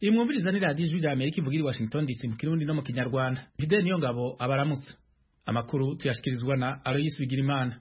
iyi mwumviriza ni radiyo ijwi rya amerika ivugira i washington dc mu kirundi no mu kinyarwanda fideli niyo ngabo abaramutsa amakuru tuyashyikirizwa na aloyisi bigirimana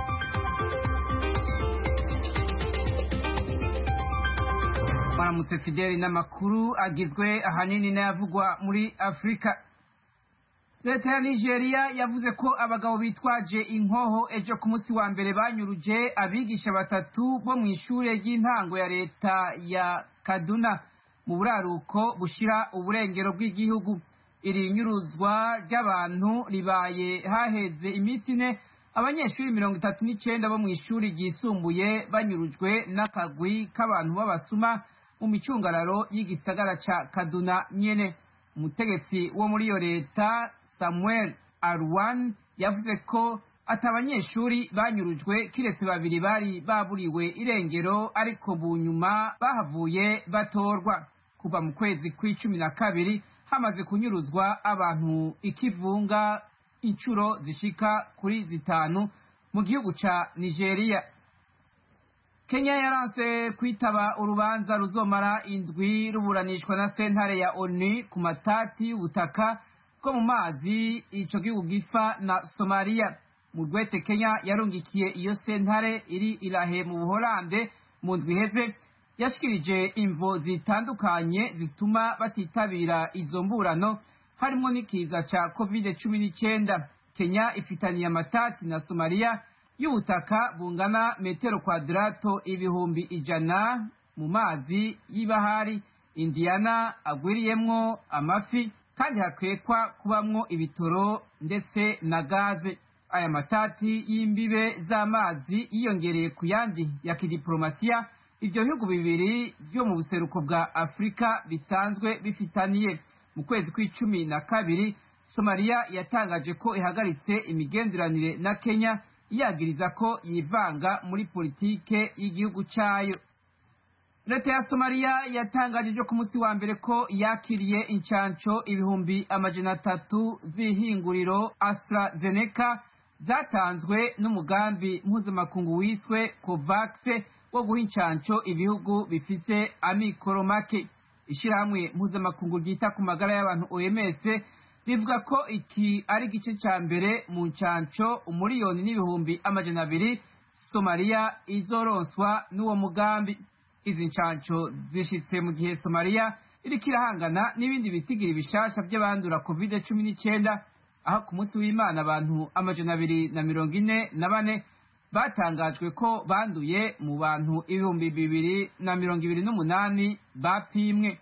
baramutse fideli n'amakuru agizwe ahanini n'ayavugwa muri afurika leta ya nigeria yavuze ko abagabo bitwaje inkoho ejo ku munsi wa mbere banyuruje abigisha batatu bo mu ishure ry'intango ya leta ya kaduna mu buraruko bushira uburengero bw'igihugu iri nyuruzwa ry'abantu ribaye haheze iminsi ine abanyeshuri mirongo itatu n'icenda bo mu ishuri ryisumbuye banyurujwe n'akagwi k'abantu b'abasuma mu micungararo y'igisagara ca kaduna nyene umutegetsi wo muri iyo leta samuel arwan yavuze ko ati abanyeshuri banyurujwe kiretse babiri bari baburiwe irengero ariko bu nyuma bahavuye batorwa kuva mu kwezi kw'icumi na kabiri hamaze kunyuruzwa abantu ikivunga inshuro zishika kuri zitanu mu gihugu ca nigeria kenya yaranse kwitaba urubanza ruzomara indwi ruburanishwa na sentare ya onu ku matati y'ubutaka bwo mu mazi ico gihugu gifa na somaliya mu rwete kenya yarungikiye iyo sentare iri irahe mu buholande mu ndwi iheze yashikirije imvo zitandukanye zituma batitabira izo mburano harimo n'ikiza ca covid cumi n'icenda kenya ifitaniye amatati na somaliya y'ubutaka bungana metero kwadarato ibihumbi ijana mu mazi y'ibahari indiyana agwiriyemwo amafi kandi hakwekwa kubamwo ibitoro ndetse na gaze aya matati y'imbibe z'amazi yiyongereye ku yandi ya kidiplomasiya ivyo bihugu bibiri vyo mu buseruko bwa afurika bisanzwe bifitaniye mu kwezi kw'icumi na kabiri somaliya yatangaje ko ihagaritse imigenderanire na kenya yagiriza ko yivanga muri politike y'igihugu cayo leta ya somaliya yatangaje ejo ku munsi wa mbere ko yakiriye incanco ibihumbi amajana atatu z'ihinguriro astrazeneca zatanzwe n'umugambi mpuzamakungu wiswe covax wo guha incanco ibihugu bifise amikoro make ishirahamwe mpuzamakungu ryita ku magara y'abantu oms rivuga ko iki ari igice ca mbere mu ncanco umuriyoni n'ibihumbi amajana abiri somaliya izoronswa n'uwo mugambi izi ncanco zishitse mu gihe somaliya iriko irahangana n'ibindi bitigiri bishasha vy'abandura covid cumi n'icenda aho ku munsi w'imana abantu amajana abiri na mirongo ine na bane batangajwe ko banduye mu bantu ibihumbi bibiri na mirongo ibiri n'umunani bapimwe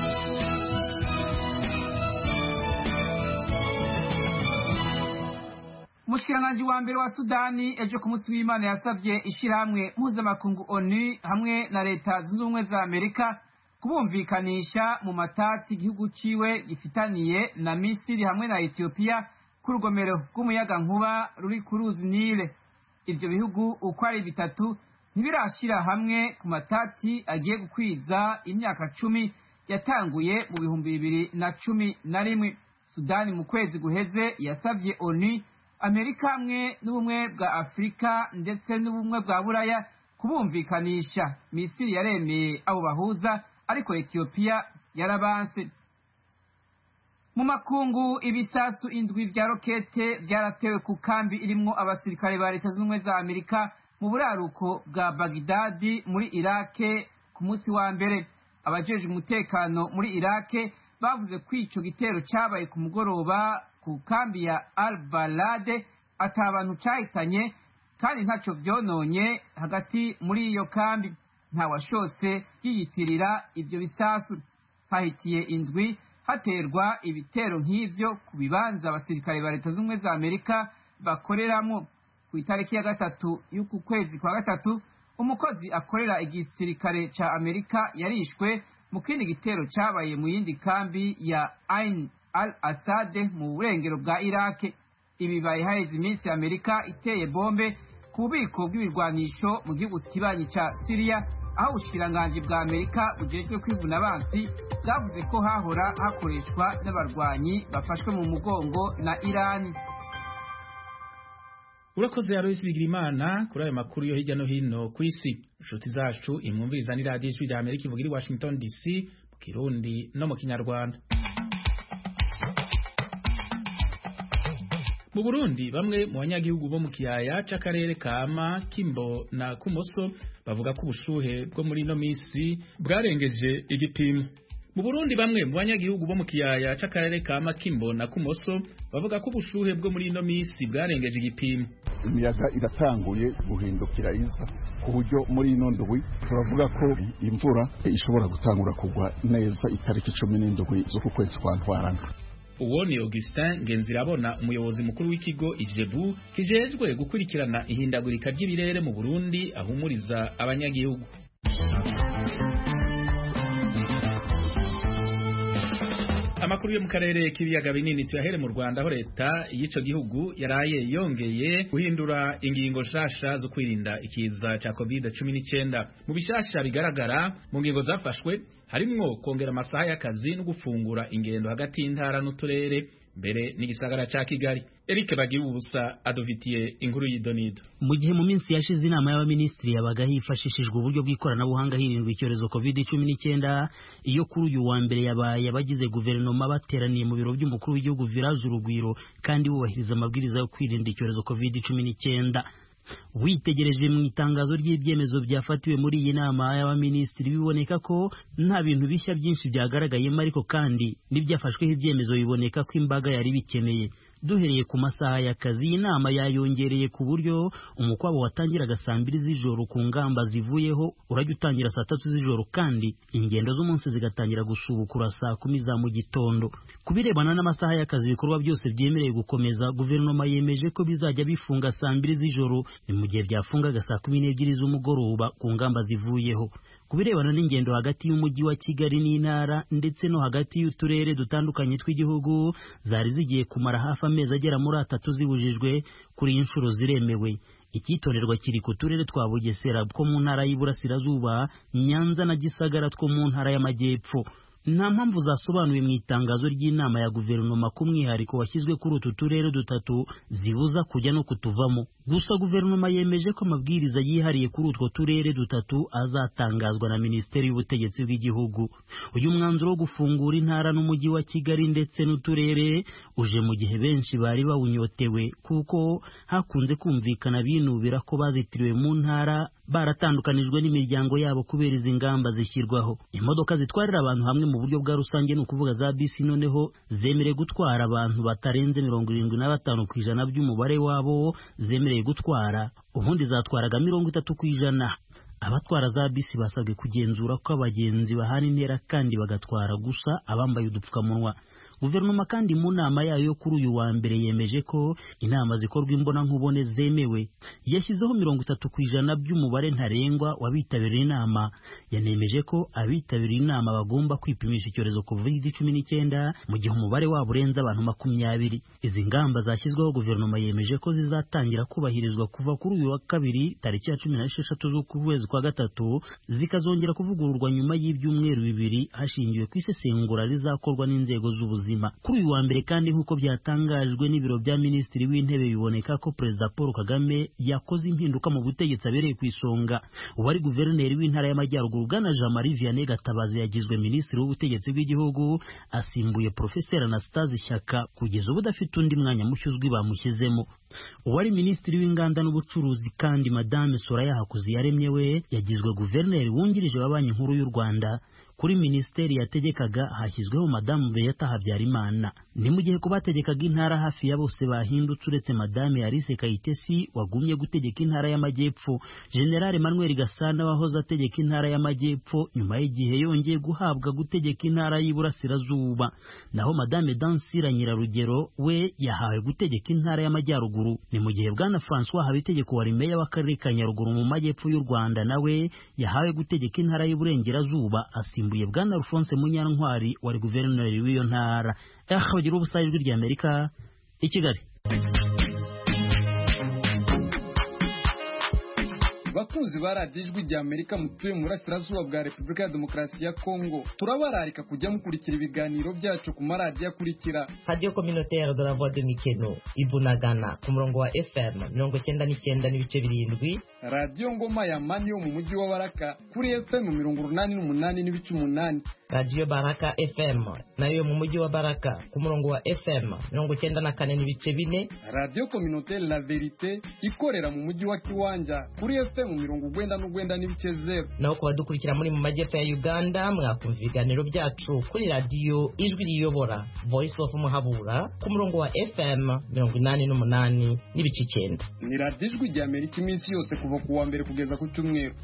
umushikiranganji wa mbere wa sudani ejo ku munsi w'imana yasabye ishirahamwe mpuzamakungu onu hamwe na leta zunze ubumwe za amerika kubumvikanisha mu matati igihugu ciwe gifitaniye na misiri hamwe na etiyopiya ku rugomero rw'umuyaga nkuba ruri ku ruzi nile ivyo bihugu uko ari bitatu ntibirashira hamwe ku matati agiye gukwiza imyaka cumi yatanguye mu bihumbi bibiri na cumi na rimwe sudani mu kwezi guheze yasavye onu amerika hamwe n'ubumwe bwa afurika ndetse n'ubumwe bwa buraya kubumvikanisha misiri yaremeye abo bahuza ariko etiyopiya yarabanse mu makungu ibisasu indwi vya rokete vyaratewe ku kambi irimwo abasirikare ba leta z'ubumwe za amerika mu buraruko bwa bagidadi muri irake ku munsi wa mbere abajejwe umutekano muri irake bavuze ko ico gitero cabaye ku mugoroba ku kambi ya al balade ata abantu cahitanye kandi ntaco vyononye hagati muri iyo kambi ntawashose yiyitirira ivyo bisasu hahitiye indwi haterwa ibitero nk'ivyo ku bibanza abasirikare ba leta z'ubumwe za amerika bakoreramwo ku itariki ya gatatu y'uku kwezi kwa gatatu umukozi akorera igisirikare ca amerika yarishwe mu kindi gitero cabaye mu yindi kambi ya ain al asade mu burengero bwa irake ibi bibaye haheze iminsi amerika iteye bombe ku bubiko bw'ibirwanisho mu gihugu kibanyi ca siriya aho ubushikiranganji bwa amerika bujejwe kwivuna abansi bwavuze ko hahora hakoreshwa n'abarwanyi bafashwe mu mugongo na irani urakoze Alois Bigirimana kuri ayo makuru yo hirya no hino ku isi inshuti zacu imwumviriza ni radiyo ijwi rya Amerika ivugira i Washington DC kirundi no mu kinyarwanda mu burundi bamwe mu banyagihugu bo mu kiyaya c'akarere kama kimbo na kumoso bavuga ko ubushuhe bwo muri ino misi bwarengeje igipimo mu burundi bamwe mu banyagihugu bo mu kiyaya c'akarere kama kimbo na kumoso bavuga ko ubushuhe bwo muri ino misi bwarengeje igipimo imiyaga iratanguye guhindukira iza ku buryo muri ino ndwi turavuga ko imvura ishobora gutangura kugwa neza itariki cumi n'indwi z'uku kwezi kwa ntwarana uwo ni Augustin Ngenzirabona umuyobozi mukuru w'ikigo Ijebu kijejwe gukurikirana ihindagurika ry'ibirere mu Burundi ahumuriza abanyagihugu amakuru yo mu karere k'ibiyaga binini tuyahere mu Rwanda aho leta y'ico gihugu yaraye yongeye guhindura ingingo nshasha zo kwirinda ikiza ca COVID-19 mu bishasha bigaragara mu ngingo zafashwe harimwo kongera amasaha y'akazi no gufungura ingendo hagati y'intara n'uturere mbere n'igisagara ca Kigali Eric Bagira ubusa adovitiye inkuru y'idonido mu gihe mu minsi yashize inama y'abaminisitiri yabaga hifashishijwe uburyo bw'ikoranabuhanga hirindwa icyorezo COVID-19 iyo kuri uyu wa mbere yabaye abagize guverinoma bateraniye mu biro by'umukuru w'igihugu Village Urugwiro kandi bubahiriza amabwiriza yo kwirinda icyorezo COVID-19 witegereje mu itangazo ry'ibyemezo byafatiwe muri iyi nama y'abaminisitiri biboneka ko nta bintu bishya byinshi byagaragayemo ariko kandi n'ibyafashweho ibyemezo biboneka ko imbaga yari bikeneye duhereye ku masaha y'akazi iyi nama yayongereye ku buryo umukwabo watangiraga saa mbiri z'ijoro ku ngamba zivuyeho urajya utangira saa tatu z'ijoro kandi ingendo z'umunsi zigatangira gusubukura saa kumi za mu gitondo ku birebana n'amasaha y'akazi ibikorwa byose byemerewe gukomeza guverinoma yemeje ko bizajya bifunga saa mbiri z'ijoro ni mu gihe byafungaga saa kumi n'ebyiri z'umugoroba ku ngamba zivuyeho ku birebana n'ingendo hagati y'umujyi wa Kigali n'intara ndetse no hagati y'uturere dutandukanye tw'igihugu zari zigiye kumara hafi amezi agera muri atatu zibujijwe kuri iyi nshuro ziremewe icyitonderwa kiri ku turere twa Bugesera two mu ntara y'Iburasirazuba Nyanza na Gisagara two mu ntara y'Amajyepfo nta mpamvu zasobanuwe mu itangazo ry'inama ya guverinoma ku mwihariko washyizwe kuri utu turere dutatu zibuza kujya no kutuvamo gusa guverinoma yemeje ko amabwiriza yihariye kuri utwo turere dutatu azatangazwa na minisiteri y'ubutegetsi bw'igihugu uyu mwanzuro wo gufungura intara n'umujyi wa kigali ndetse n'uturere uje mu gihe benshi bari bawunyotewe kuko hakunze kumvikana binubira ko bazitiriwe mu ntara baratandukanijwe n'imiryango yabo kubera izi ngamba zishyirwaho imodoka zitwarira abantu hamwe mu buryo bwa rusange ni ukuvuga za bisi noneho zemerewe gutwara abantu batarenze mirongo irindwi na batanu ku ijana by'umubare wabo zemerewe gutwara ubundi zatwaraga mirongo itatu ku ijana abatwara za bisi basabwe kugenzura ko abagenzi bahana intera kandi bagatwara gusa abambaye udupfukamunwa guverinoma kandi mu nama yayo yo kuri uyu wa mbere yemeje ko inama zikorwa imbonankubone zemewe yashyizeho mirongo itatu ku ijana by'umubare ntarengwa w'abitabiriye inama yanemeje ko abitabiriye inama bagomba kwipimisha icyorezo covid cumi n'icyenda mu gihe umubare wabo urenze abantu makumyabiri izi ngamba zashyizweho guverinoma yemeje ko zizatangira kubahirizwa kuva kuri uyu wa kabiri tariki ya cumi n'esheshatu z'ukwezi kwa gatatu zikazongera kuvugururwa nyuma y'ibyumweru bibiri hashingiwe ku isesengura rizakorwa n'inzego z'ubuzima kuri uyu wa mbere kandi nk'uko byatangajwe n'ibiro bya minisitiri w'intebe biboneka ko perezida paul kagame yakoze impinduka mu butegetsi abereye ku isonga uwari guverineri w'intara y'amajyaruguru bwana jean marie vianney gatabazi yagizwe minisitiri w'ubutegetsi bw'igihugu asimbuye profeseri anastase shyaka kugeza ubu udafite undi mwanya mushya uzwi bamushyizemo uwari minisitiri w'inganda n'ubucuruzi kandi madame soraya hakuziyaremye we yagizwe guverineri wungirije wa banki nkuru y'u rwanda kuri minisiteri yategekaga hashyizweho madamu Beata Habyarimana ni mu gihe ku bategekaga intara hafi ya bose bahindutse uretse madame Alice Kayitesi wagumye gutegeka intara y'amajyepfo General Manuel Gasana wahoze ategeka intara y'amajyepfo nyuma y'igihe yongeye guhabwa gutegeka intara y'Iburasirazuba naho madame Dansira Nyirarugero we yahawe gutegeka intara y'amajyaruguru ni mu gihe bwana François Habitegeko wari meya w'akarere ka Nyaruguru mu majyepfo y'u Rwanda nawe yahawe gutegeka intara y'Iburengerazuba asimbuye bwana Alphonse Munyantwari wari guverineri w'iyo ntara eh bagira ubusa ijwi rya Amerika i Kigali bakunzi ba radiyo ijwi rya amerika mutuye mu burasirazuba bwa repubulika ya demokarasi ya kongo turabararika kujya mukurikira ibiganiro byacu ku maradiyo akurikira radiyo communautaire de la voix de mikeno ibunagana ku murongo wa fm mirongo cyenda n'icyenda n'ibice birindwi radiyo ngoma ya mani yo mu mujyi wa baraka kuri fm mirongo urunani n'umunani n'ibice umunani radiyo baraka fm nayo mu mujyi wa baraka ku murongo wa fm mirongo icyenda na kane n'ibice bine radiyo kominotere la verite ikorera mu mujyi wa kiwanja kuri fm mirongo ugwenda n'ugwenda n'ibice zeru naho ku badukurikira muri mu majyepfo ya uganda mwakumva ibiganiro byacu kuri radiyo ijwi riyobora voice of muhabura ku murongo wa fm mirongo inani n'umunani n'ibice icyenda ni radiyo ijwi rya amerika iminsi yose kuva ku wa mbere kugeza ku cyumweru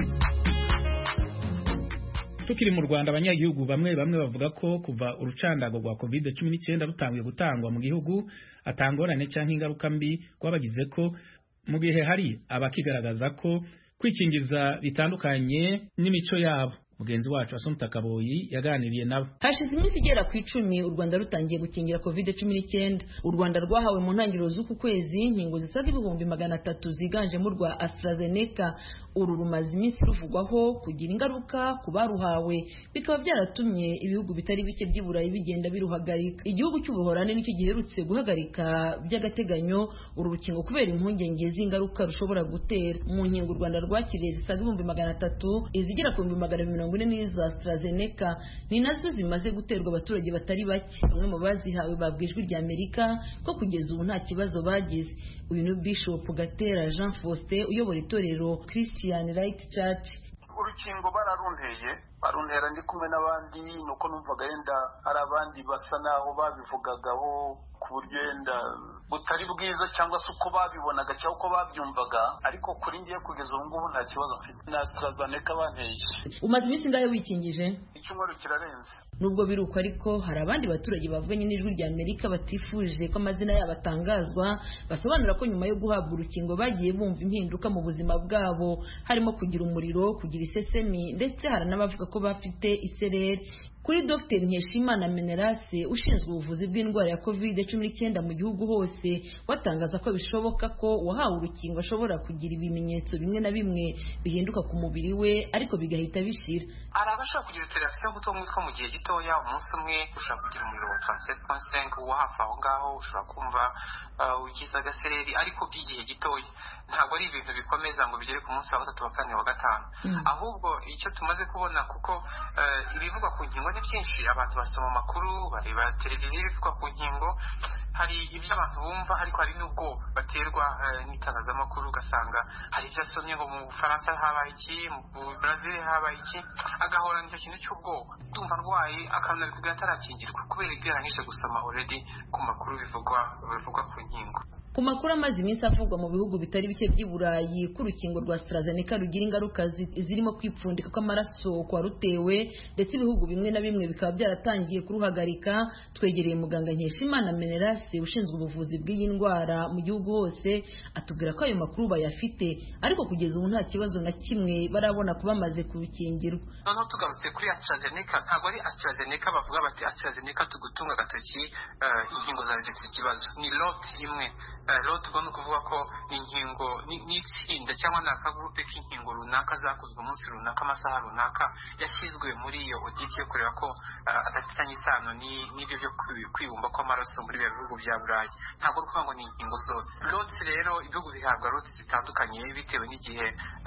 tukiri mu Rwanda abanyagihugu bamwe bamwe bavuga ko kuva urucandago rwa covid 19 rutangiye gutangwa mu gihugu atangorane cyangwa ingaruka mbi rwabagize ko mu gihe hari abakigaragaza ko kwikingiza bitandukanye n'imico yabo mugenzi wacu Asumta Kaboyi yaganiriye nabo hashize iminsi igera ku icumi u Rwanda rutangiye gukingira covid cumi n'icyenda u Rwanda rwahawe mu ntangiriro z'uku kwezi inkingo zisaga ibihumbi magana atatu ziganjemo urwa AstraZeneca uru rumaze iminsi ruvugwaho kugira ingaruka ku baruhawe bikaba byaratumye ibihugu bitari bike by'i Burayi bigenda biruhagarika igihugu cy'ubuhorani nicyo giherutse guhagarika by'agateganyo uru rukingo kubera impungenge z'ingaruka rushobora gutera mu nkingo u Rwanda rwakiriye zisaga ibihumbi magana atatu izigera ku bihumbi magana mirongo ine n'iza AstraZeneca ni nazo zimaze guterwa abaturage batari bake bamwe mu bazihawe babwiye ijwi rya Amerika ko kugeza ubu nta kibazo bagize uyu ni Bishop Gatera Jean Faustin uyobora itorero Christian Right Church urukingo bararunteye baruntera ndi kumwe n'abandi nuko numvaga yenda hari abandi basa naho babivugagaho ku buryo yenda butari bwiza cyangwa se uko babibonaga cyangwa uko babyumvaga ariko kuri ngiye kugeza ubu ngubu nta kibazo mfite na AstraZeneca banteye umaze iminsi ingahe wikingije icyumweru kirarenze nubwo biri uko ariko hari abandi baturage bavuganye n'ijwi rya Amerika batifuje ko amazina yabo atangazwa basobanura ko nyuma yo guhabwa urukingo bagiye bumva impinduka mu buzima bwabo harimo kugira umuriro kugira isesemi ndetse hari n'abavuga ko bafite isereri kuri Dr Nkeshimana Menelase ushinzwe ubuvuzi bw'indwara ya covid cumi n'icyenda mu gihugu hose watangaza ko bishoboka ko uwahawe urukingo ashobora kugira ibimenyetso bimwe na bimwe bihinduka ku mubiri we ariko bigahita bishira hari abashobora kugira utureragisiyo guto umutwe mu gihe gitoya umunsi umwe ushobora kugira umuriro wa taranseti ponsenke wo hafi aho ngaho ushobora kumva ugize agasereri ariko by'igihe gitoya ntabwo ari ibintu bikomeza ngo bigere ku munsi wa gatatu wa kane wa gatanu ahubwo icyo tumaze kubona kuko ibivugwa ku nkingo ni byinshi abantu basoma amakuru bareba televiziyo ibivugwa ku nkingo hari ibyo abantu bumva ariko hari n'ubwoba baterwa n'itangazamakuru ugasanga hari ibyo asomye ngo mu bufaransa habaye iki mu brazil habaye iki agahorana icyo kintu cy'ubwoba ndumva arwaye akananira kugira atarakingirwa kubera ibyo yarangije gusoma already ku makuru bivugwa bivugwa ku nkingo ku makuru amaze iminsi avugwa mu bihugu bitari bike by'i Burayi ko urukingo rwa AstraZeneca rugira ingaruka zirimo kwipfundika kw'amaraso kwa rutewe ndetse ibihugu bimwe na bimwe bikaba byaratangiye kuruhagarika twegereye muganga Nkeshimana Menelase ushinzwe ubuvuzi bw'iyi ndwara mu gihugu hose atubwira ko ayo makuru bayafite ariko kugeza ubu nta kibazo na kimwe barabona kuba bamaze kubikingirwa noneho tugarutse kuri AstraZeneca ntabwo ari AstraZeneca bavuga bati AstraZeneca tugutunga agatoki inkingo zawe zifite ikibazo ni lot imwe rero tugomba kuvuga ko inkingo n'itsinda cyangwa ni akagurupe k'inkingo runaka zakozwe umunsi runaka amasaha runaka yashyizwe muri iyo oditi yo kureba ko adafitanye isano n'ibyo byo kwibumba kw'amaraso muri bya bihugu bya burayi ntabwo ari ukuvuga ngo ni inkingo zose loti rero ibihugu bihabwa loti zitandukanye bitewe n'igihe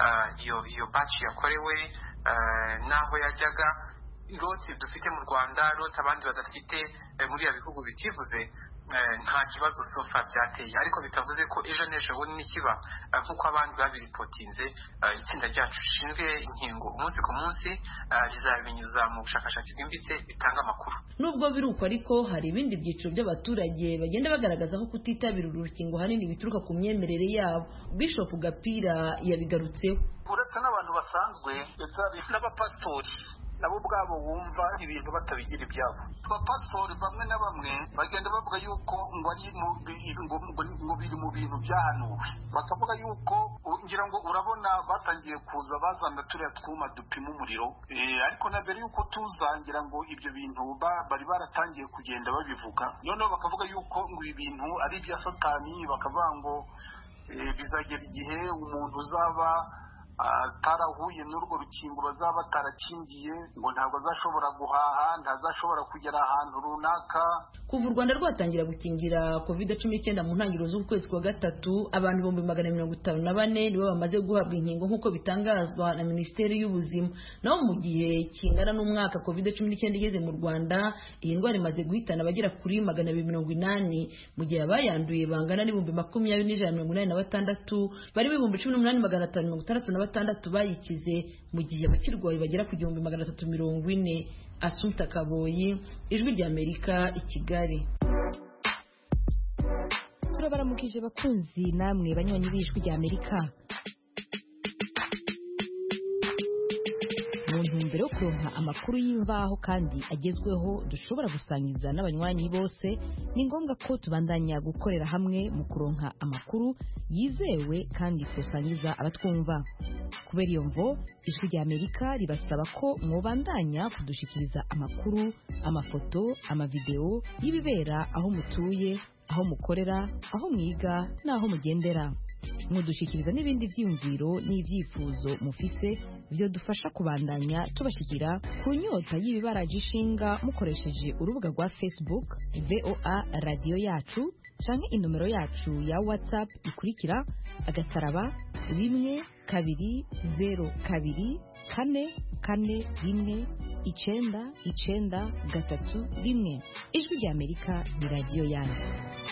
iyo baci yakorewe n'aho yajyaga loti dufite mu rwanda loti abandi badafite muri ibyo bihugu bitivuze nta kibazo sofa byateye ariko bitavuze ko ejo n'ejo bundi nikiba nk'uko abandi babiripotinze itsinda ryacu rishinzwe inkingo umunsi ku munsi rizabinyuza mu bushakashatsi bwimbitse bitanga amakuru nubwo biri uko ariko hari ibindi byiciro by'abaturage bagenda bagaragaza ko kutitabira uru rukingo hanini bituruka ku myemerere yabo bishop gapira yabigarutseho uretse n'abantu basanzwe ndetse hari n'abapasitori nabo ubwabo wumva ibintu batabigira ibyabo abapasitori bamwe na bamwe bagenda bavuga yuko ngo ari ngo biri mu bintu byahanuwe bakavuga yuko ngira ngo urabona batangiye kuza bazana turiya twuma dupima umuriro ariko na mbere yuko tuza ngira ngo ibyo bintu bari baratangiye kugenda babivuga noneho bakavuga yuko ngo ibi bintu ari ibya satani bakavuga ngo bizagera igihe umuntu uzaba atarahuye n'urwo rukingo bazaba batarakingiye ngo ntabwo azashobora guhaha ntazashobora kugera ahantu runaka kuva u rwanda rwatangira gukingira covid cumi n'icyenda mu ntangiriro z'ukwezi kwa gatatu abantu ibihumbi magana mirongo itanu na bane nibo bamaze guhabwa inkingo nk'uko bitangazwa na minisiteri y'ubuzima naho mu gihe kingana n'umwaka covid cumi n'icyenda igeze mu rwanda iyi ndwara imaze guhitana abagera kuri magana abiri mirongo inani mu gihe abayanduye bangana n'ibihumbi makumyabiri n'ijana mirongo inani na batandatu bari ibihumbi cumi n'umunani magana atanu mirongo itandatu na batandatu bayikize mu gihe abakirwaye bagera ku gihumbi magana atatu mirongo ine asumta kaboyi ijwi ry'amerika i kigali turabaramukije bakunzi namwe banywanyi b'ijwi ry'amerika mu ntumbero yo kuronka amakuru y'imvaho kandi agezweho dushobora gusangiza n'abanywanyi bose ni ngombwa ko tubandanya gukorera hamwe mu kuronka amakuru yizewe kandi tusangiza abatwumva kubera iyo mvo ijwi ry'amerika ribasaba ko mwobandanya kudushikiriza amakuru amafoto amavideo y'ibibera aho mutuye aho mukorera aho mwiga n'aho mugendera mudushikiriza n'ibindi byiyumviro n'ibyifuzo mufise byo dufasha kubandanya tubashikira ku nyota y'ibibaraje ishinga mukoresheje urubuga rwa facebook voa radiyo yacu canke inomero yacu ya whatsapp ikurikira agasaraba rimwe kabiri zero kabiri kane kane rimwe icenda icenda gatatu rimwe ijwi ry'amerika ni radiyo yanyu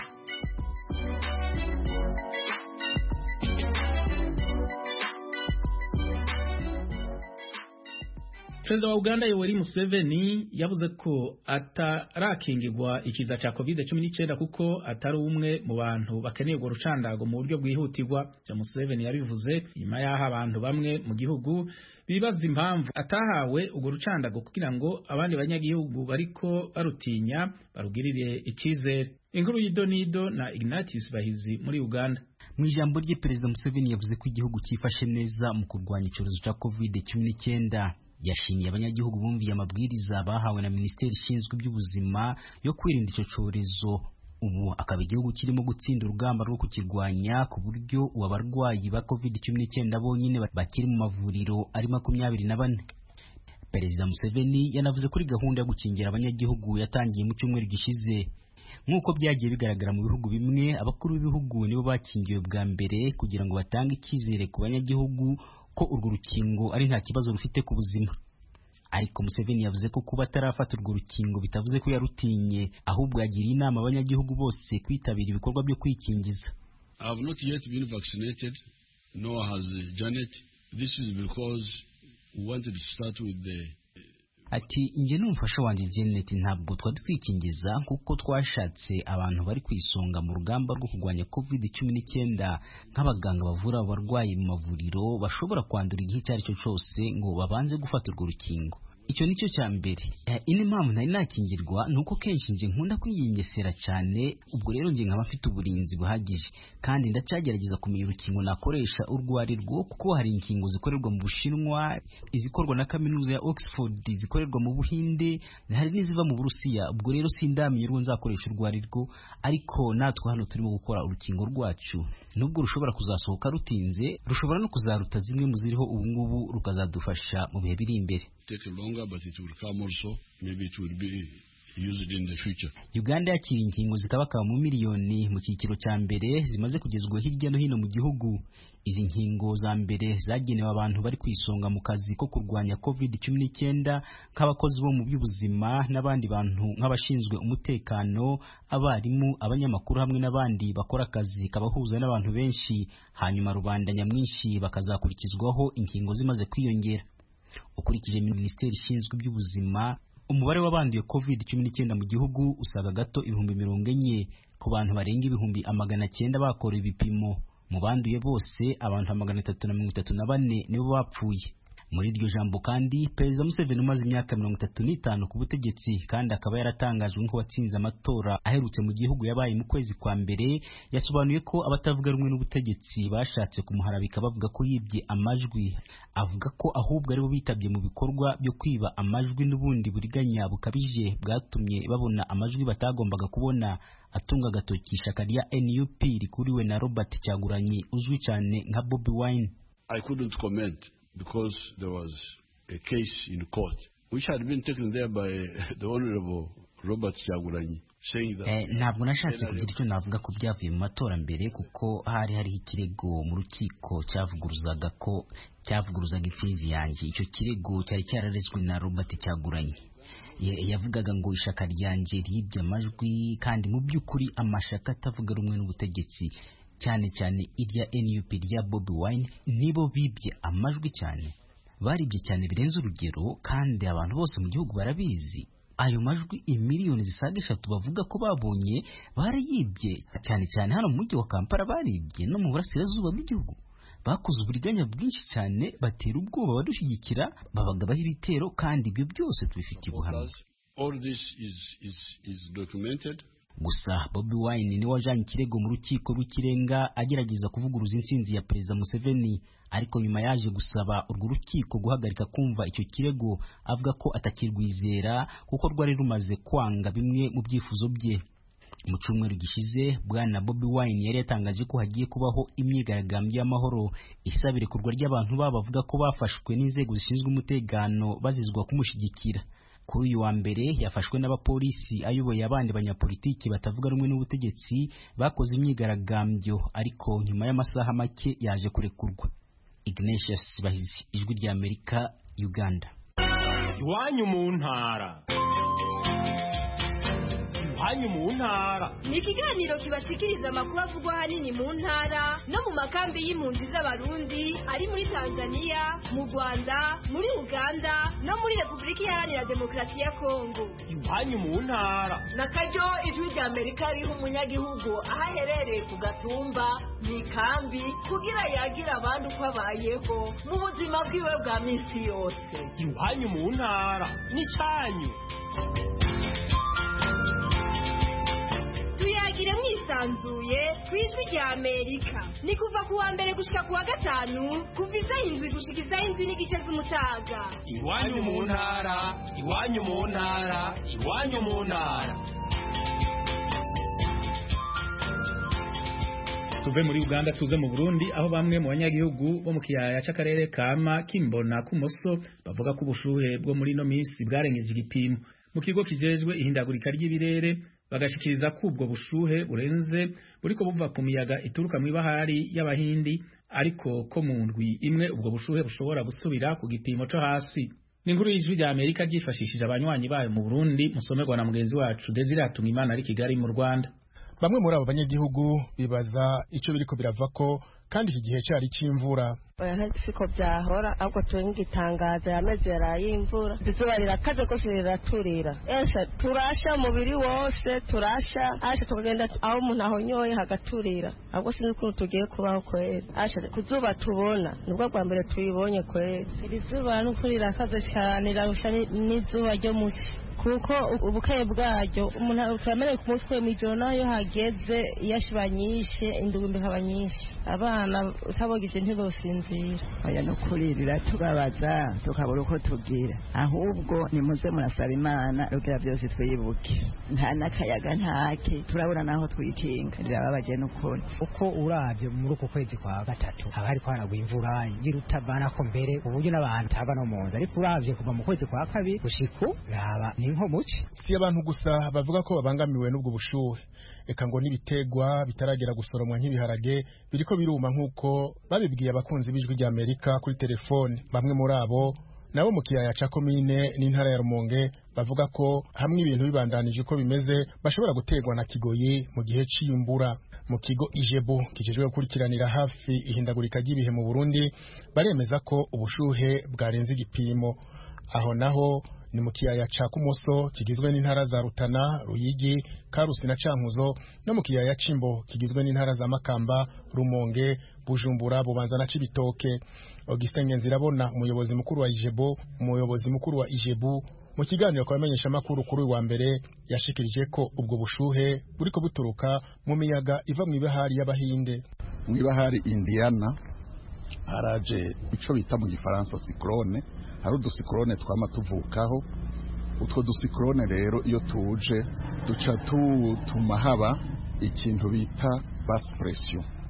perezida wa uganda yoweri museveni yavuze ko atarakingirwa ikiza cya covid cumi n'icyenda kuko atari umwe mu bantu bakeneye urwo rucandago mu buryo bwihutirwa bya museveni yabivuze nyuma y'aho abantu bamwe mu gihugu bibaza impamvu atahawe urwo rucandago kugira ngo abandi banyagihugu bariko barutinya barugirire icyizere inkuru y'idonido na ignatius bahizi muri uganda mu ijambo rye perezida museveni yavuze ko igihugu cyifashe neza mu kurwanya icyorezo cya covid cumi n'icyenda yashimiye abanyagihugu bumviye amabwiriza bahawe na minisiteri ishinzwe iby'ubuzima yo kwirinda icyo cyorezo ubu akaba igihugu kirimo gutsinda urugamba rwo kukirwanya ku buryo ubu abarwayi ba covid cumi n'icyenda bonyine bakiri mu mavuriro ari makumyabiri na bane perezida museveni yanavuze kuri gahunda yo gukingira abanyagihugu yatangiye mu cyumweru gishize nk'uko byagiye bigaragara mu bihugu bimwe abakuru b'ibihugu nibo bakingiwe bwa mbere kugira ngo batange icyizere ku banyagihugu ko urwo rukingo ari nta kibazo rufite ku buzima ariko Museveni yavuze ko kuba atarafata urwo rukingo bitavuze ko yarutinye ahubwo yagiriye inama abanyagihugu bose kwitabira ibikorwa byo kwikingiza I have not yet been vaccinated nor has Janet this is because we wanted to start with the ati njye n'umufasha wanjye Janet ntabwo twari twikingiza kuko twashatse abantu bari ku isonga mu rugamba rwo kurwanya covid cumi n'icyenda nk'abaganga bavura abarwayi mu mavuriro bashobora kwandura igihe icyo ari cyo cyose ngo babanze gufata urwo rukingo icyo nicyo cya mbere indi mpamvu ntari nakingirwa ni uko kenshi nje nkunda kwiyengesera cyane ubwo rero nje nkaba mfite uburinzi buhagije kandi ndacyagerageza kumenya urukingo nakoresha urwo ari rwo kuko hari inkingo zikorerwa mu bushinwa izikorwa na kaminuza ya oxford zikorerwa mu buhinde hari n'iziva mu burusiya ubwo rero sindamenya urwo nzakoresha urwo ari rwo ariko natwe hano turimo gukora urukingo rwacu nubwo rushobora kuzasohoka rutinze rushobora no kuzaruta zimwe mu ziriho ubu ngubu rukazadufasha mu bihe biri imbere take longer but it will come also maybe it will be used in the future Uganda yakira inkingo zikabakaba mu miliyoni mu cyiciro cya mbere zimaze kugezwa hirya no hino mu gihugu izi nkingo za mbere zagenewe abantu bari ku isonga mu kazi ko kurwanya covid cumi n'icyenda nk'abakozi bo mu by'ubuzima n'abandi bantu nk'abashinzwe umutekano abarimu abanyamakuru hamwe n'abandi bakora akazi kabahuza n'abantu benshi hanyuma rubanda nyamwinshi bakazakurikizwaho inkingo zimaze kwiyongera ukurikije minisiteri ishinzwe iby'ubuzima umubare w'abanduye covid cumi n'icyenda mu gihugu usaga gato ibihumbi mirongo enye ku bantu barenga ibihumbi amagana cyenda bakora ibipimo mu banduye bose abantu magana atatu na mirongo itatu na bane nibo bapfuye muri iryo jambo kandi perezida museveni umaze imyaka mirongo itatu n'itanu ku butegetsi kandi akaba yaratangajwe nk'uwatsinze amatora aherutse mu gihugu yabaye mu kwezi kwa mbere yasobanuye ko abatavuga rumwe n'ubutegetsi bashatse kumuharabika bavuga ko yibye amajwi avuga ko ahubwo aribo bitabye mu bikorwa byo kwiba amajwi n'ubundi buriganya bukabije bwatumye babona amajwi batagombaga kubona atunga agatoki ishyaka rya NUP rikuriwe na Robert Cyagulanyi uzwi cyane nka Bobi Wine I couldn't comment because there was a case in court which had been taken there by the Honorable Robert Chagulanyi saying that Eh, ntabwo nashatse kugira icyo navuga ko byavuye mu matora mbere kuko hari hariho ikirego mu rukiko cyavuguruzaga ko cyavuguruzaga intsinzi yanjye icyo kirego cyari cyararezwe na Robert Cyaguranye Ya- yavugaga ngo ishaka ryanjye ryibye amajwi kandi mu by'ukuri amashaka atavuga rumwe n'ubutegetsi cyane cyane irya NUP rya Bobi Wine nibo bibye amajwi cyane baribye cyane birenze urugero kandi abantu bose mu gihugu barabizi ayo majwi imiliyoni zisaga eshatu bavuga ko babonye barayibye cyane cyane hano mu mujyi wa kampala baribye no mu burasirazuba bw'igihugu bakoze uburiganya bwinshi cyane batera ubwoba badushyigikira babagabaho ibitero kandi ibyo byose tubifitiye ubuhamya all this is, is, is documented gusa Bobi Wine niwe wajanye ikirego mu rukiko rw'ikirenga agerageza kuvuguruza intsinzi ya perezida Museveni ariko nyuma yaje gusaba urwo rukiko guhagarika kumva icyo kirego avuga ko atakirwizera kuko rwari rumaze kwanga bimwe mu byifuzo bye mu cyumweru gishize bwana Bobi Wine yari yatangaje ko hagiye kubaho imyigaragambyo y'amahoro isaba irekurwa ry'abantu babo bavuga ko bafashwe n'inzego zishinzwe umutekano bazizwa kumushyigikira kuri uyu wa mbere yafashwe n'abapolisi ayoboye abandi banyapolitiki batavuga rumwe n'ubutegetsi bakoze imyigaragambyo ariko nyuma y'amasaha make yaje kurekurwa Ignatius Bahizi ijwi rya Amerika Uganda iwanyu mu ntara iwanyu mu ntara ni ikiganiro kibashikiriza amakuru avugwa ahanini mu ntara no mu makambi y'impunzi z'abarundi ari muri tanzania mu rwanda muri uganda no muri repubulika iharanira demokarasi ya kongo iwanyu mu ntara na karyo ijwi rya amerika riha umunyagihugu aho aherereye ku gatumba mu ikambi kugira yagira abandi uko abayeho mu buzima bwiwe bwa minsi yose iwanyu mu ntara n'icyanyu tuyagire mwisanzuye ku ijwi rya amerika ni kuva ku wa mbere gushika ku wa gatanu kuva isaha indwi gushika isaha indwi n'igice z'umutaga iwanyu mu ntara iwanyu mu ntara iwanyu mu ntara tuve muri uganda tuze mu burundi aho bamwe mu banyagihugu bo mu kiyaya c'akarere kama kimbona kumoso bavuga ko ubushuhe bwo muri ino minsi bwarengeje igipimo mu kigo kijejwe ihindagurika ry'ibirere bagashikiriza ko ubwo bushuhe burenze buriko buva ku miyaga ituruka mu ibahari y'abahindi ariko ko mu ndwi imwe ubwo bushuhe bushobora gusubira ku gipimo co hasi ni inkuru y'ijwi rya amerika ryifashishije abanywanyi bayo mu burundi musomerwa na mugenzi wacu desire hatungimana ari kigali mu rwanda bamwe muri abo banyagihugu bibaza icyo biriko birava ko kandi iki gihe cyari cy'imvura oya siko byahora ahubwo turi nk'igitangazo yameze yaraye imvura izuba rirakaze rwose riraturira ese turasha umubiri wose turasha asha tukagenda aho umuntu ahonyoye hagaturira ahubwo sinzi ukuntu tugiye kubaho kwera asha ku zuba tubona nibwo bwa mbere tuyibonye kwera iri zuba n'ukuri rirakaze cyane rirarusha n'izuba ryo muci kuko ubukeye bwaryo umuntu turamenye ku mutwe mu ijoro nayo hageze iyashiba nyinshi indugumbi ikaba nyinshi abana utabogije ntibosinzira oya no kuri biratubabaza tukabura uko tubwira ahubwo nimuze murasaba imana rugira byose twibuke nta n'akayaga ntake turabura naho twikinga rirababaje n'ukuri uko urabye muri uku kwezi kwa gatatu haba hariko haragwa imvura y'irutavana ko mbere uburyo n'abantu taba no mu nzu ariko urabye kuva mu kwezi kwa kabiri gushiku raba ni nko muci si abantu gusa bavuga ko babangamiwe n'ubwo bushuhe eka ngo n'ibitegwa bitaragera gusoromwa nk'ibiharage biriko biruma nk'uko babibwiye abakunzi b'ijwi rya amerika kuri telefone bamwe muri abo nabo mu kiyaya ca komine n'intara ya rumonge bavuga ko hamwe ibintu bibandanije uko bimeze bashobora guterwa na kigoyi mu gihe c'imbura mu kigo ijebu kijejwe gukurikiranira hafi ihindagurika ry'ibihe mu burundi baremeza ko ubushuhe bwarenze igipimo aho naho ni mu kiyaya ca kumoso kigizwe n'intara za rutana ruyigi karusi na cankuzo no mu kiyaya cimbo kigizwe n'intara za makamba rumonge bujumbura bubanza na cibitoke augustin ngenzirabona umuyobozi mukuru wa ijebo umuyobozi mukuru wa ijebu mu kiganiro kwa bamenyesha makuru kuri wa mbere yashikirije ko ubwo bushuhe buriko buturuka mu miyaga iva mu ibahari y'abahinde mu ibahari indiana haraje ico bita mu gifaransa cyclone hari udusikorone twama tuvukaho utwo dusikorone rero iyo tuje duca tutuma haba ikintu bita basi presiyo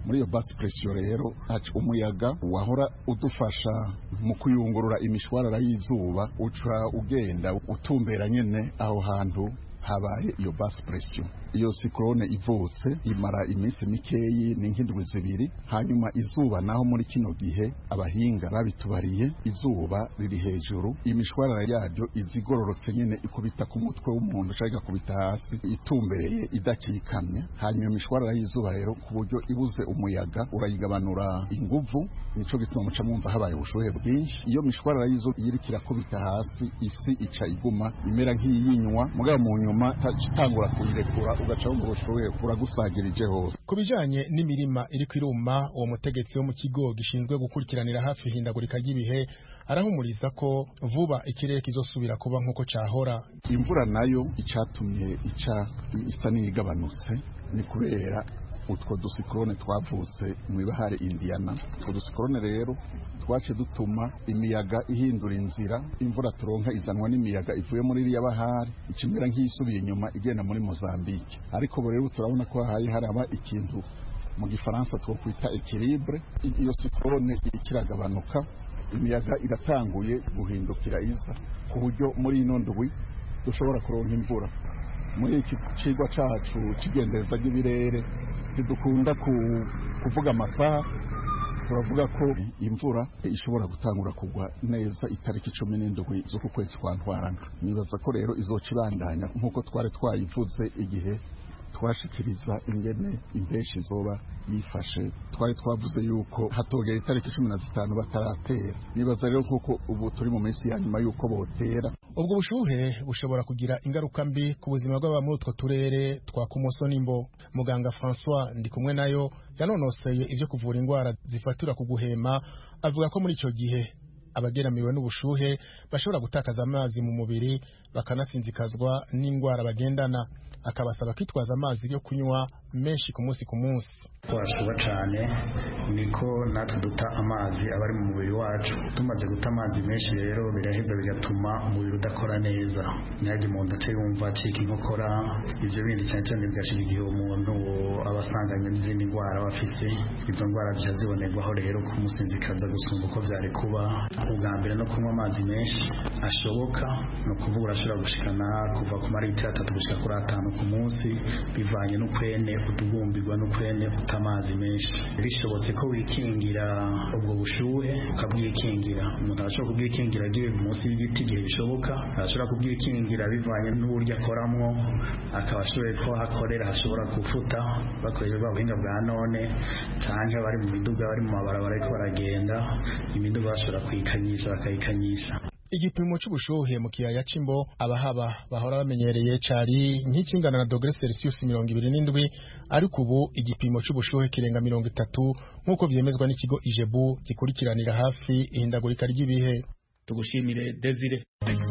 muri iyo basi presiyo rero umuyaga wahora udufasha mu kuyungurura imishwarara y'izuba uca ugenda utumbera nyine aho hantu habaye iyo basi presiyo iyo sikorone ivutse imara iminsi mikeyi ni nk'indwi zibiri hanyuma izuba naho muri kino gihe abahinga babitubariye izuba riri hejuru imishwarara yaryo izigororotse nyine ikubita ku mutwe w'umuntu cyangwa igakubita hasi itumbereye idakikamye hanyuma imishwarara y'izuba rero ku buryo ibuze umuyaga urayigabanura inguvu nico gituma muca mwumva habaye ubushuhe bwinshi iyo mishwarara y'izuba iriko irakubita hasi isi ica iguma imera nk'iyinywa mugabo mu nyuma itangura kuyirekura ugaca wumva ubushuhe buragusagirije hose ku bijanye n'imirima iriko iruma uwo mutegetsi wo mu kigo gishinzwe gukurikiranira hafi ihindagurika ry'ibihe arahumuriza ko vuba ikirere kizosubira kuba nk'uko cahora imvura nayo icatumye ica isa n'iyigabanutse ni kubera utwo dusikorone twavutse mu ibahari indiyana utwo dusikorone rero twace dutuma imiyaga ihindura inzira imvura turonka izanwa n'imiyaga ivuye muri iriya bahari ikimera nk'iyisubiye inyuma igenda muri mozambike ariko ubu rero turabona ko hahaye haraba ikintu mu gifaransa two kwita ekilibre iyo sikorone ikiragabanuka imiyaga iratanguye guhindukira iza ku buryo muri ino ndwi dushobora kuronka imvura muri iki cigwa cacu c'igendereza ry'ibirere ntidukunda kuvuga amasaha turavuga ko imvura ishobora gutangura kugwa neza itariki cumi n'indwi z'uku kwezi kwa ntwarana nibaza ko rero izoca ibandanya nk'uko twari twayivuze igihe twashikiriza ingene imbeshi zoba yifashe twari twavuze yuko hatogera itariki cumi na zitanu bataratera nibaza rero nk'uko ubu turi mu minsi ya nyuma y'uko botera ubwo bushuhe bushobora kugira ingaruka mbi ku buzima bw'aba muri utwo turere twa kumoso n'imbo muganga francois ndi kumwe nayo yanonoseye ibyo kuvura indwara zifatira ku guhema avuga ko muri icyo gihe abageramiwe n'ubushuhe bashobora gutakaza amazi mu mubiri bakanasinzikazwa n'indwara bagendana akabasaba kwitwaza amazi yo kunywa menshi ku munsi ku munsi twashuba cyane niko natwe duta amazi aba ari mu mubiri wacu tumaze guta amazi menshi rero biraheza bigatuma umubiri udakora neza ntihajye umuntu ace yumva acika inkokora ibyo bindi cyane cyane bigashira igihe umuntu aba asanganye n'izindi ndwara aba afise izo ndwara zijya zibonerwaho rero kumusinzikaza gusumba uko byari kuba ubwa mbere no kunywa amazi menshi ashoboka ni ukuvuga urashobora gushikana kuva ku maritiro atatu gushika kuri atanu ku munsi bivanye n'ukwene utubumbirwa n'ukwene uta amazi menshi bishobotse ko wikingira ubwo bushuhe ukabwikingira umuntu arashobora kubwikingira agiye munsi y'igiti igihe bishoboka arashobora kubwikingira bivanye n'uburyo akoramo akaba ashoboye ko hakorera hashobora gufuta bakoresheje bwa buhinga bwa none cyangwa bari mu miduga bari mu mabarabara ariko baragenda imiduga bashobora kuyikanyisha bakayikanyisha igipimo cy'ubushuhe mu kiyaya c'imbo abahaba bahora bamenyereye cari nk'ikingana na dogere celsius mirongo ibiri n'indwi ariko ubu igipimo cy'ubushuhe kirenga mirongo itatu nk'uko vyemezwa n'ikigo ijebu gikurikiranira hafi ihindagurika ry'ibihe tugushimire desire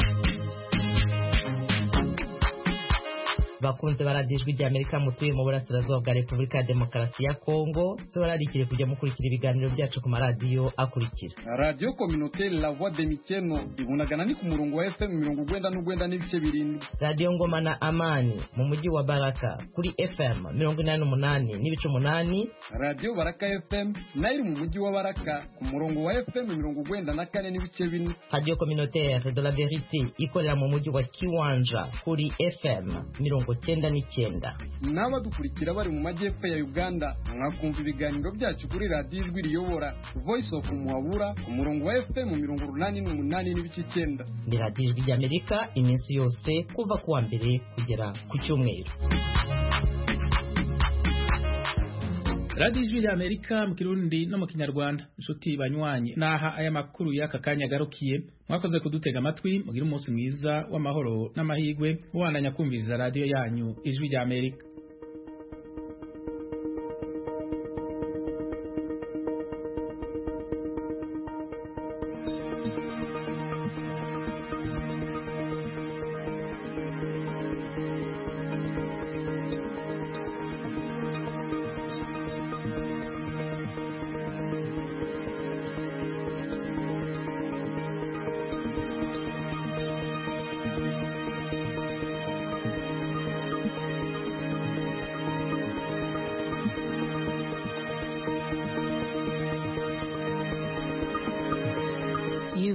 bakunze baradijwe rya Amerika mutuye mu burasirazuba bwa Repubulika ya Demokarasi ya Kongo tubararikire kujya mukurikira ibiganiro byacu ku maradiyo akurikira radiyo kominotere la voix de mikeno ibunagana ni ku murongo wa fm mirongo ugwenda n'ugwenda n'ibice birindwi radiyo ngoma na amani mu mujyi wa baraka kuri fm mirongo inani n'umunani n'ibice umunani radiyo baraka fm nayo iri mu mujyi wa baraka ku murongo wa fm mirongo ugwenda na kane n'ibice bine radiyo kominotere de la verite ikorera mu mujyi wa kiwanja kuri fm mirongo cyenda n'icyenda n'abadukurikira bari mu majyepfo ya uganda mwakumva ibiganiro byacu kuri radiyo ijwi riyobora voice of muhabura ku murongo wa fm mirongo urunani n'umunani n'ibice icyenda ni radiyo ijwi ry'amerika iminsi yose kuva ku wa mbere kugera ku cyumweru radiyo ijwi rya amerika mu kirundi no mu kinyarwanda inshuti banywanyi naha aya makuru y'aka kanya agarukiye mwakoze kudutega amatwi mugire umunsi mwiza w'amahoro n'amahirwe mubandanya kumviriza radiyo yanyu ijwi rya amerika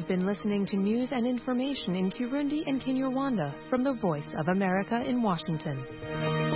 have been listening to news and information in Kirundi and Kinyarwanda from the Voice of America in Washington.